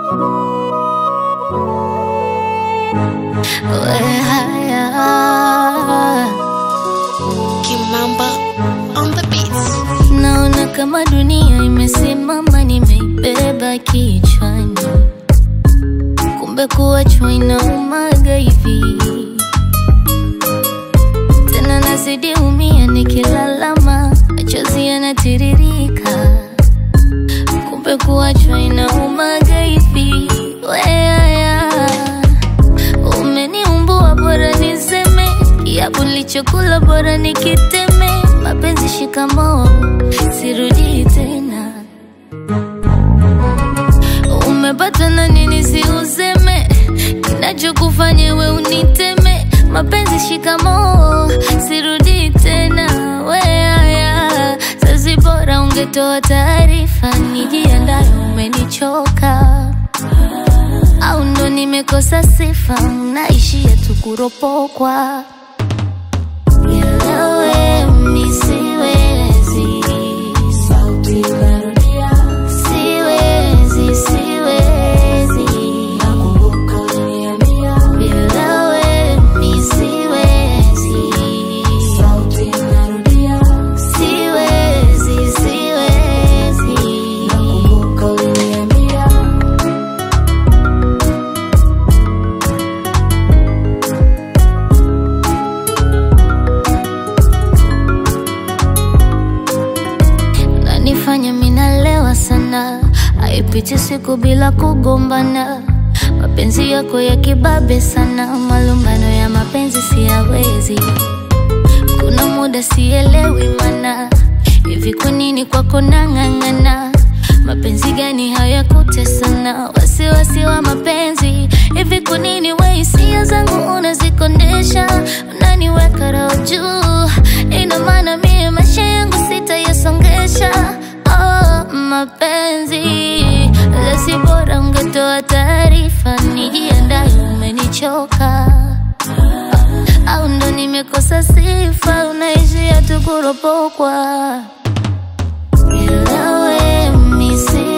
we haya Kimamba on the beats. Naona kama dunia imesimama, nimeibeba kichwani, kumbe kuachwa inaumaga hivi. Tena nazidi umia, nikilalama machozi yanatiririka, kumbe kuachwa inaumaga hivi. Weaya, umeniumbua, bora niseme kiapo nilichokula, bora nikiteme. Mapenzi shikamoo, sirudi tena. Umepata na nini si useme, kinachokufanya we uniteme. Mapenzi shikamoo, sirudi tena. Weaya, sasi bora ungetoa taarifa, nijiandaye, umenichoka au ndo nimekosa sifa, naishia tu kuropokwa. Nielewe, mi siwezi. Siwezi, siwezi. Nielewe, mi siwezi. Siwezi, siwezi. nanifanya minalewa sana, haipiti siku bila kugombana. Mapenzi yako ya kibabe sana, malumbano ya mapenzi siyawezi. Kuna muda sielewi mana, hivi kwa nini kwako nang'ang'ana? Mapenzi gani hayakutesana? Wasiwasi wa mapenzi, hivi kwa nini we hisia zangu unazikondesha? Unaniweka roho juu, ina maana mie maisha yangu sitayasongesha. Oh, mapenzi lesi, bora ungetoa taarifa, nijiandaye, umenichoka au ndo nimekosa sifa, unaishia tu kuropokwa. Nielewe, mi si